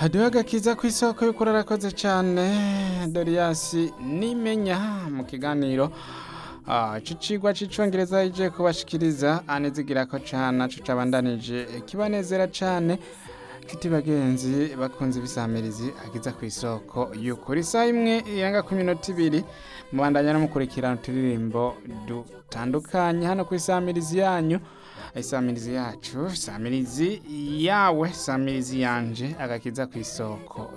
hariho agakiza ku isoko y'ukuri arakoze cyane doriyasi nimenya mu kiganiro Ah, ico cigwa c'icongereza ije kubashikiriza anezigira ko cane naco cabandanije kibanezera cane kiti bagenzi bakunze ibisamirizi agiza ku isoko y'ukuri isaha imwe iranga ku minota ibiri mubandanya no mukurikirana uturirimbo dutandukanye hano ku isamirizi yanyu isamirizi yacu isamirizi yawe isamirizi yanje agakiza ku isoko